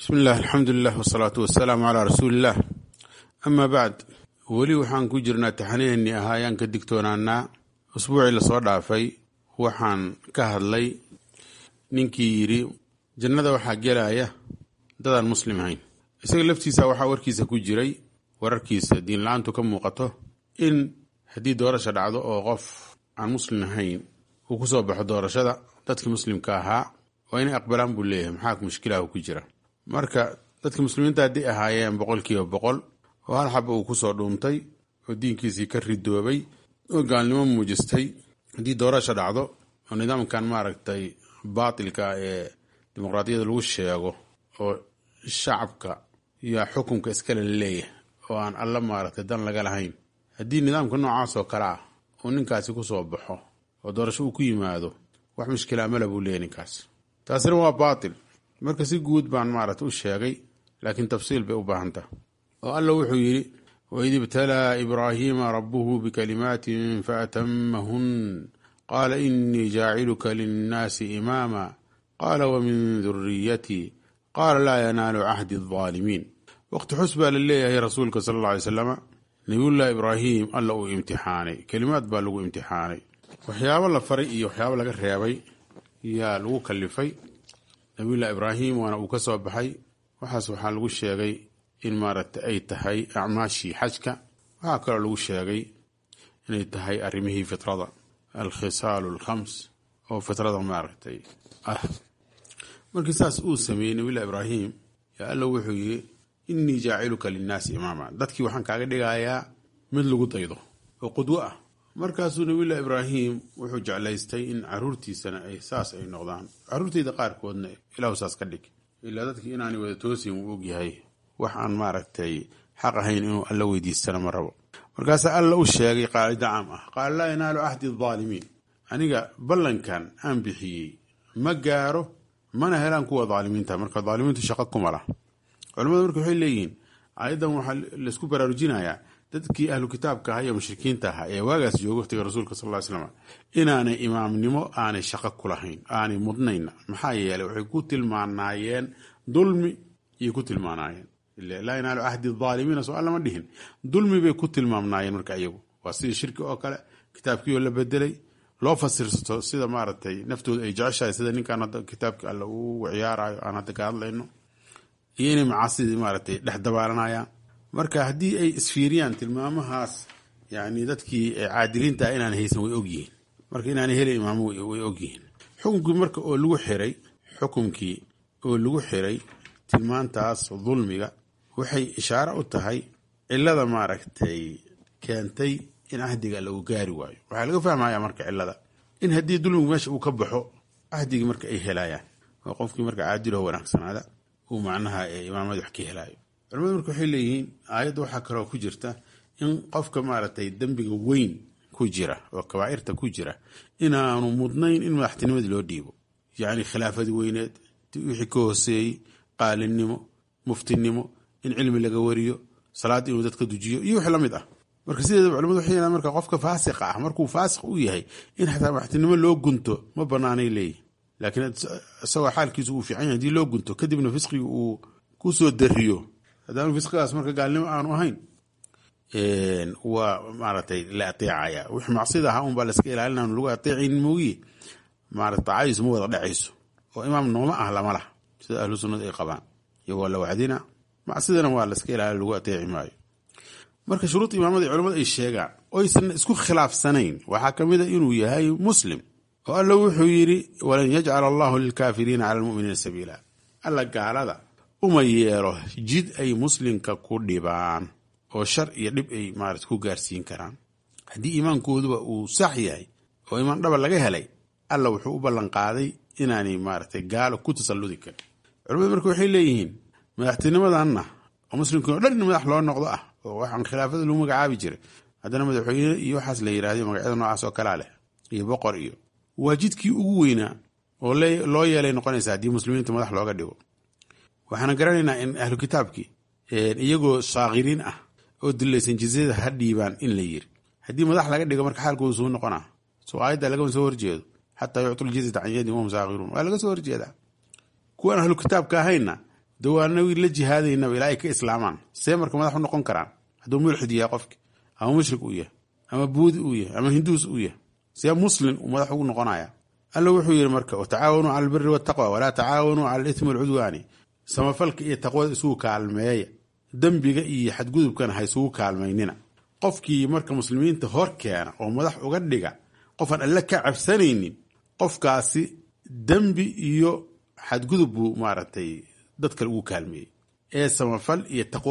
bismi illah alxamdulilah wasalaatu wasalaamu calaa rasuuliillah amaa bacd weli waxaan ku jirnaa taxaniheennii ahaa ayaan ka digtoonaanaa usbuucii lasoo dhaafay waxaan ka hadlay ninkii yidhi jannada waxaa gelaya dadaan muslim ahayn isaga laftiisa waxaa warkiisa ku jiray wararkiisa diinla-aantu ka muuqato in haddii doorasha dhacdo oo qof aan muslim ahayn uu ku soo baxo doorashada dadkii muslimka ahaa waa inay aqbalaan buu leeyahay maxaa mushkilahu ku jira marka dadka muslimiinta hadday ahaayeen boqolkiiba boqol oo hal xaba uu kusoo dhuuntay oo diinkiisii ka ridoobay oo gaalnimo muujistay haddii doorasha dhacdo oo nidaamkan maaragtay baatilka ee dimuqraadiyada lagu sheego oo shacabka yaa xukunka iskale leeyahay oo aan alla maaragtay dan laga lahayn haddii nidaamka noocaas oo kale ah uu ninkaasi kusoo baxo oo doorasho uu ku yimaado wax mushkila mala buu leeyahy ninkaas taasina waa baatil marka si guud baan maaragtay u sheegay laakiin tafsiil bay u baahan taha oo alla wuxuu yidhi waid ibtalaa ibraahiima rabuhu bikalimaatin faatamahun qaala inii jaaciluka linnaasi imaama qaala wamin duriyatii qaala laa yanaalu cahdi adaalimiin waqti xus baa la leeyahay rasuulka sala alla alay slama nabiyullahi ibraahim alla uu imtixaanay kelimaad baa lagu imtixaanay waxyaabo la faray iyo waxyaabo laga reebay yaa lagu kalifay nabiyullahi ibraahim waana uu ka soo baxay waxaas waxaa lagu sheegay in maaragtay ay tahay acmaashii xajka waxaa kaloo lagu sheegay inay tahay arrimihii fitrada alkhisaalu alkhams oo fitrada maaragtay ah markii saas uu sameeyey nabiyullahi ibraahim yaa alla wuxuu yidhi innii jaaciluka linnaasi imaama dadkii waxaan kaaga dhigayaa mid lagu daydo oo qudwo ah markaasuu nabiyullahi ibraahim wuxuu jeclaystay in caruurtiisana ay saas ay noqdaan caruurteyda qaarkoodna ilaahu saas ka dhig ilaa dadkii inaanay wada toosin wuu ogyahay wax aan maaragtay xaq ahayn inuu alla weydiistana ma rabo markaasaa alla u sheegay qaacida caam ah qaala laa yanaalu cahdi adaalimiin aniga ballankan aan bixiyey ma gaaro mana helaan kuwa daalimiinta marka daalimiintu shaqo kuma lah culamadu marka waxay leeyihiin ayadan waxaa laysku baraarujinayaa dadkii ahlu kitaabka aha iyo mushrikiinta ahaa ee waagaas jooga waqtiga rasuulka sal ly slam inaanay imaamnimo aanay shaqo ku lahayn aanay mudnayna maxaa yeeley waxay ku tilmaanaayeen dulmi iyay ku tilmaanaayeen laa yanaalu cahdi aalimiina soo allama dhihin dulmi bay ku tilmaamnaayeen marka iyagu waa sidii shirki oo kale kitaabkiioo la bedelay loo fasirsato sida maaragtay naftooda ay jeceshahay sida ninkaan hadda kitaabka alle uu ciyaarayo aan hadda ka hadlayno iyo inay macaasidii maaragtay dhex dabaalanayaan marka haddii ay isfiiriyaan tilmaamahaas yani dadkii caadiliinta inaan haysan way ogyihiin marka inaanay helin imaamo way ogyihiin xukunkii marka oo lagu xiray xukunkii oo lagu xiray tilmaantaas dulmiga waxay ishaare u tahay cilada maaragtay keentay in ahdiga lagu gaari waayo waxaa laga fahmaya marka cilada in haddii dulmigu meesha uu ka baxo ahdigii marka ay helayaan oo qofkii marka caadiloo wanaagsanaada uu macnaha imaamada wax ka helaayo culamadu marka waxay leeyihiin aayadda waxaa kaloo ku jirta in qofka maaragtay dembiga weyn ku jira oo kabaa'irta ku jira inaanu mudnayn in madaxtinimadii loo dhiibo yacni khilaafadii weyneed wixii ka hooseeyey qaalinimo muftinimo in cilmi laga wariyo salaad inuu dadka dujiyo iyo wix la mid ah marka sideedaba culamadu waxay yidhahan marka qofka faasiqa ah markuu faasiq u yahay in xataa madaxtinimo loo gunto ma banaanay leeyihin laakiin isagoo xaalkiisu uu fiican yahay hadii loo gunto kadibna fisqiga uu ku soo dariyo haddaanu fisqigaas marka gaalnimo aanu ahayn waa maaragtay la ateecaya wix macsida ahaa unbaa laska ilaalina lagu ateecayn moogiye maarata taacadiisu ma wada dhacayso oo imaam nooma ah lama lah sida ahlu sunnada ay qabaan iyagoo la wacdina macsidana waa laska ilaali lagu ateeci maayo marka shuruud imaamada culamadu ay sheegaan oysan isku khilaafsanayn waxaa ka mid a inuu yahay muslim oo alla wuxuu yidhi walan yajcala allahu lilkaafiriina cala lmuminiina sabiila alla gaalada uma yeelo jid ay muslimka ku dhibaan oo shar iyo dhib ay maarata ku gaarsiin karaan haddii iimaankooduba uu sax yahay oo imaan dhaba laga helay alla wuxuu u ballanqaaday inaanay maaragtay gaalo ku tasalludi karin culamadu marka waxay leeyihiin madaxtinimadanna oo muslimkii o dhan in madax loo noqdo ah oo waxaan khilaafada lagu magacaabi jiray haddana madaxweyne iyo waxaas la yidhahdo magacyada noocaas oo kalaa leh iyo boqor iyo waa jidkii ugu weynaa oo loo yeelay noqonaysa haddii muslimiinta madax looga dhigo waxaana garanaynaa in ahlu kitaabkii iyagoo saakiriin ah oo dilaysan jizyada ha dhiibaan in la yiri haddii madax laga dhigo marka xaalkoodu suu noqonaa soo aayadda lagama soo horjeedo xataa yuctul jizyata can yadin wahum saakiruun waa laga soo horjeedaa kuwan ahlu kitaabka ahayna de waana la jihaadaynaba ilaa ay ka islaamaan see marka madax u noqon karaan hadduu mulxid yahay qofki ama mushrik uu yahay ama buudi uu yahay ama hinduus uu yahay see muslim uu madax ugu noqonaya alla wuxuu yidhi marka watacaawanuu cala albiri waltaqwa walaa tacaawanuu cala alitmi walcudwaani samafalka iyo taqwada isugu kaalmeeya dembiga iyo xadgudubkana ha isugu kaalmaynina qofkii marka muslimiinta hor keena oo madax uga dhiga qofaan alle ka cabsanaynin qofkaasi dembi iyo xadgudub buu maaragtay dad kale ugu kaalmeeyey ee samafal iyo taqwo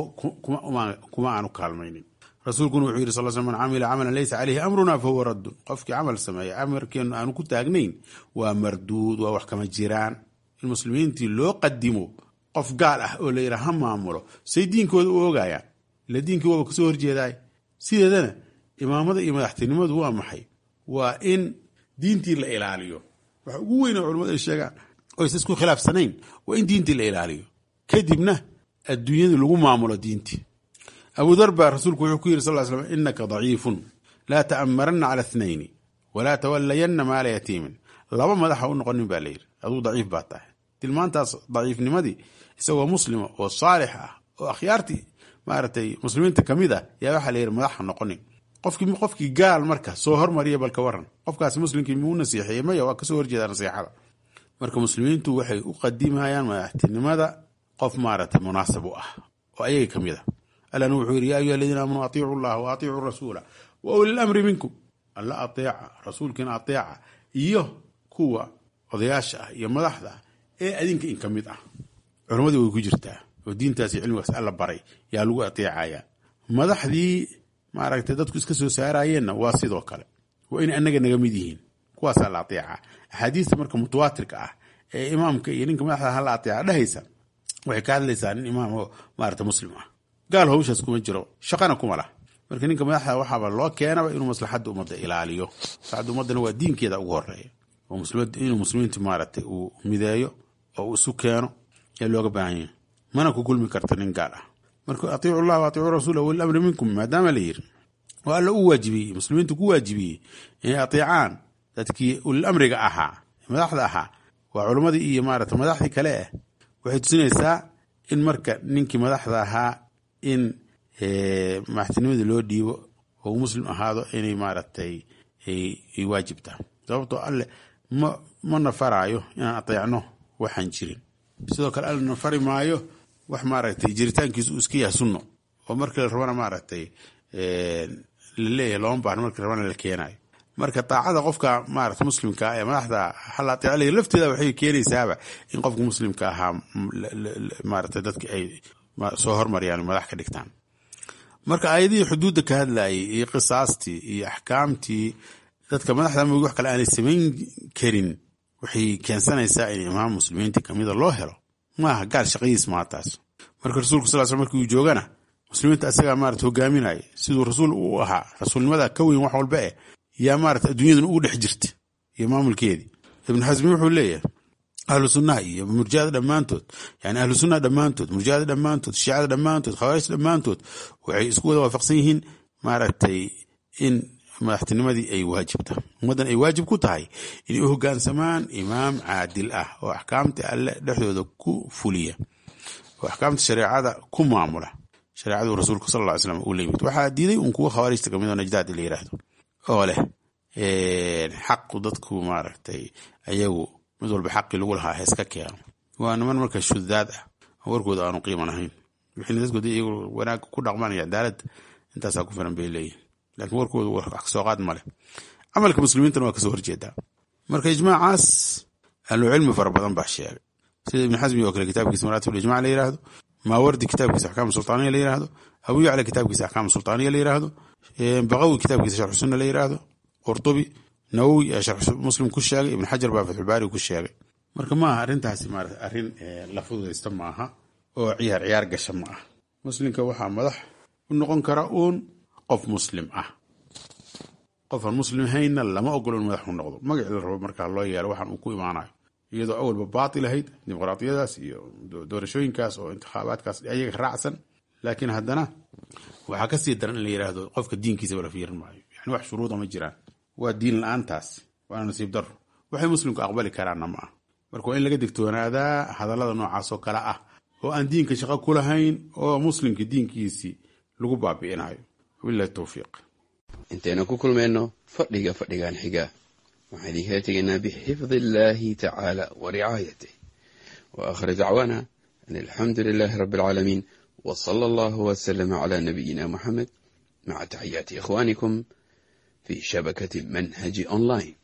kuma aanu kaalmaynin rasuulkuna wuxuu yidhi sal sl man camila camalan laysa caleyhi amruna fa huwa raddun qofkii camal sameeya amarkeenu aanu ku taagnayn waa marduud waa wax kama jiraan in muslimiintii loo qadimo qof gaal ah oo la yidhaha ha maamulo say diinkooda u oogayaan ila diinkii waaba kasoo horjeedaay sideedana imaamada iyo madaxtinimadu waa maxay waa in diintii la ilaaliyo waxa ugu weyn oo culimmadu ay sheegaan oysa isku khilaafsanayn waa in diintii la ilaaliyo kadibna adduunyadu lagu maamulo diintii abu dar baa rasuulku wuxuu ku yidhi sal l slam innaka daciifun laa ta'amaranna cala ithnayni walaa tawallayanna maala yatiimin laba madaxa u noqonin baa layidhi aduu daciif baa tahay tilmaantaas daciifnimadii isagoo muslima oo saalix ah oo akhyaartii maaragtay muslimiinta ka mid ah yaa waxaa la yidhi madaxa noqonin qofkii qofkii gaal marka soo hormariya balka waran qofkaasi muslimkii muu nasiixeeyey maya waa kasoo horjeedaa nasiixada marka muslimiintu waxay u qadimayaan madaxtinimada qof maaragtay munaasab u ah oo ayaga ka mid a allana wuxuu yidhi ya ayuha aladiina aamanuu atiicu llaha wa atiicuu rasuula wa uli lamri minkum alla ateeca rasuulkiina ateeca iyo kuwa odayaasha ah iyo madaxda ah ee adinka in ka mid ah culammadii way ku jirtaa oo diintaasi cilmigaas alla baray yaa lagu ateecaya madaxdii maaragtay dadku iska soo saarayeenna waa sidoo kale waa inay annaga naga mid yihiin kuwaasaa la ateeca axaadiista marka mutawaatirka ah ee imaamka iyo ninka madaxda hala ateeca dhehaysa waxay ka hadlaysaa nin imaam oo maarata muslim ah gaal hawshaas kuma jiro shaqana kuma lah marka ninka madaxda waxaaba loo keenaba inuu maslaxadda ummadda ilaaliyo maslaxadda ummaddana waa diinkeeda ugu horeeya oo inuu muslimiinta maaragtay uu mideeyo oo uu isu keeno ee looga baahan yahay mana ku kulmi karta nin gaal ah marka atiicu llah wa atiicuu rasuula wali amri minkum maadaama la yiri oo alla u waajibiyey muslimiintu ku waajibiyey inay ateecaan dadkii ulil amriga ahaa madaxda ahaa waa culammadii iyo maarata madaxdii kale ah waxay tusinaysaa in marka ninkii madaxda ahaa in madaxtinimadii loo dhiibo oo uu muslim ahaado inay maaragtay ay waajibtaa sababtoo alle ma ma nafaraayo inaan ateecno waxaan jirin sidoo kale alle nafari maayo wax maaragtay jiritaankiisu uu iska yahay sunno oo markii la rabana maaragtay la leeyahay looma baahno markii la rabana la keenayo marka daacada qofka maarata muslimka ee madaxda hal ateecalaya lafteeda waxay keenaysaaba in qofka muslimka ahaa maarata dadka ay soo hormariyaan madax ka dhigtaan marka aayadihii xuduudda ka hadlayay iyo qisaastii iyo axkaamtii dadka madaxda mogi wax kale aanay samayn karin waxay keensanaysaa in imaam muslimiinta kamida loo helo maaha gaal shaqadiis maa taas marka rasuulku sal sl markii uu joogana muslimiinta asagaa maarata hogaaminaya siduu rasuul u ahaa rasuulnimada ka weyn wax walba eh yaa maarata adduunyaduna ugu dhex jirta iyo maamulkeedii ibnu xasmi wuxuu leeyahay ahlu sunnaha iyo murjada dhammaantood yani ahlu sunnaha dhammaantood murjada dhammaantood shiicada dhammaantood khawaarijta dhammaantood waxay isku wada waafaqsan yihiin maaragtay in madaxtinimadii ay waajibta ummaddan ay waajib ku tahay inay u hogaansamaan imaam caadil ah oo axkaamta alle dhexdooda ku fuliya oo axkaamta shareecada ku maamula shareecadu rasuulku sal ly slam uu la yimid waxaa diiday un kuwa khawaarijta kamid oo najdaad la yiraahdo oo leh xaqu dadku maaragtay ayagu mid walba xaqii lagu lahaa heeska keeno waa niman marka shudaad ah warkooda aanu qiiman ahayn wixii dadkooda iyagu wanaag ku dhaqmanaya cadaalad intaasaa ku filan bay leeyihin laakiin warkooda wax kasoo qaad male camalka muslimiintana waa kasoo horjeedaa marka ijmaacaas ahlucilmi fara badan baa sheegay sida ibni xasmi oo kale kitaabkiisa maraatib ijmac la yiraahdo maawardi kitaabkiisa axkaam sultaaniya la yiraahdo abu yacla kitaabkiisa axkaam sultaaniya la yiraahdo baqawi kitaabkiisa sharxu sunna la yiraahdo qurtubi nawowi ee sharx muslim ku sheegay ibn xajar baa fatxulbaari ku sheegay marka maaha arrintaasi maarata arrin la fududaysta maaha oo ciyaar ciyaar gasha ma ah muslimka waxaa madax u noqon kara uun qof muslim ah qofaan muslim hayna lama ogolo in madax u noqdo magacii la rabo markaa loo yeelo waxaan uu ku imaanayo iyadoo awalba baatil ahayd dimuqraadiyadaas iyo doorashooyinkaas oo intikhaabaadkaas ayaga raacsan laakiin haddana waxaa kasii daran in la yidhaahdo qofka diinkiisa wala fiirin maayo yani wax shuruuda ma jiraan waa diin la-aantaas waana nasiib daro waxay muslimku aqbali karaanna ma ah marka waa in laga digtoonaadaa hadallada noocaasoo kale ah oo aan diinka shaqo ku lahayn oo muslimka diinkiisii lagu baabi'inayo wabilahi towfiiq intaynu ku kulmayno fadhiga fadhigan xiga waxaan idinkala tegaynaa bixifdi illaahi tacaala wa ricaayatih wa aakhir dacwaana an alxamdu lilaahi rabbi alcaalamiin w sala allahu wslama cla nabiyina muxamed maca taxiyaati ikhwanikum fi shabakati manhaji online